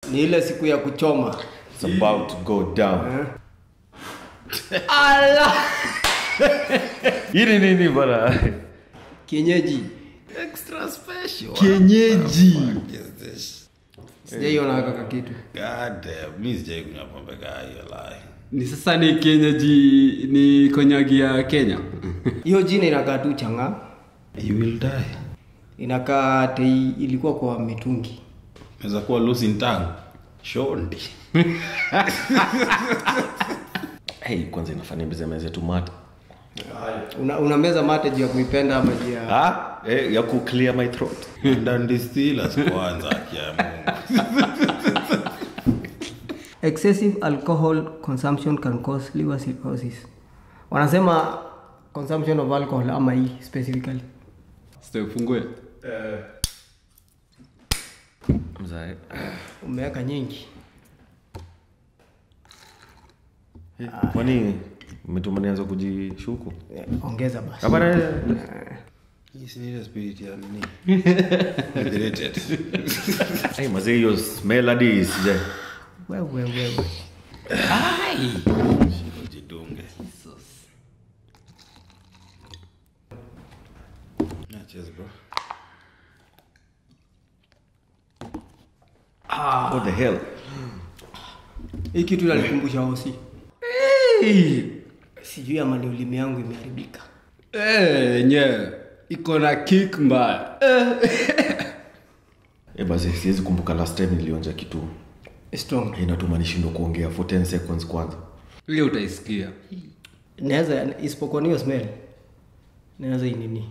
ni ile siku ya kuchoma It's about to go down. ala Hii ni nini bana? kienyeji Extra special. Kienyeji. What is this? sijaiona kaka kitu God damn, mi sijai kunywa pombe kaa hiyo lai. ni sasa ni kienyeji ni konyagi ya kenya hiyo jina inakaa tu changa You will die. inakaa tei ilikuwa kwa mitungi Naweza kuwa losing tongue. Shondi. Hey, kwanza inafanya mzee tu mata. una, unameza mate juu ya kuipenda ama juu ya Ah, eh, ya ku clear my throat. And distillers kwanza kia Mungu. excessive alcohol consumption can cause liver cirrhosis wanasema consumption of alcohol ama hii specifically sitafungue Mzae. umeweka nyingi Kwani umetuma nianza kujishuku? Eh, ongeza basi Hapana. Hii si ile spirit ya nini? Liberated. Hey, mazee hiyo smell hadi sija. wewe wewe Jidunge. Yeah, cheers, bro. What the hell? hii kitu inanikumbusha hosi sijui ama ni ulimi yangu imeharibika Eh, nye iko na kick mbaya Eh. Eh, basi siwezi kumbuka last time nilionja kitu. strong Inatuma nishindwe kuongea for 10 seconds kwanza. hiyo utaisikia naweza isipokuwa niyo smell naweza inini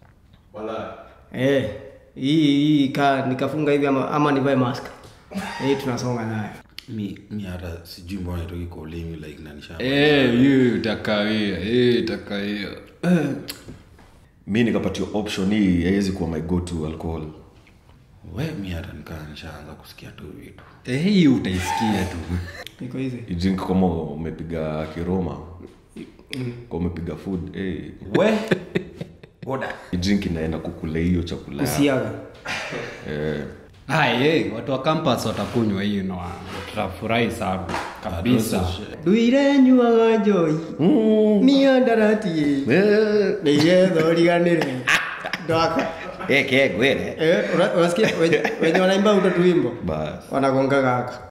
eh hii hii ka nikafunga hivi ama, ama nivae mask hii tunasonga nayo Mi, mi hata sijui mbona itoki kwa ulimi like nanisha. Eh, hiyo itakawia hiyo itakawia Eh. Mi nikapatiwa option hii haiwezi kuwa my go to alcohol. We mi hata nikaa nishaanza kusikia tu vitu. Eh, hiyo utaisikia tu iko hizi You drink kama umepiga kiroma. Kama umepiga food, eh. We. Oda. You drink inaenda kukula hiyo chakula. yako. usiaga Eh. Hai, hey, watu wa campus watakunywa hiyo na tutafurahi sana kabisa nduirenyuaga njoi miandaratie Eh. niyethoriganire ndwaka Eh, kegwere. Eh, una- unasikia wenye- wenye wanaimba utatuimbo Bas. wanagonga gaka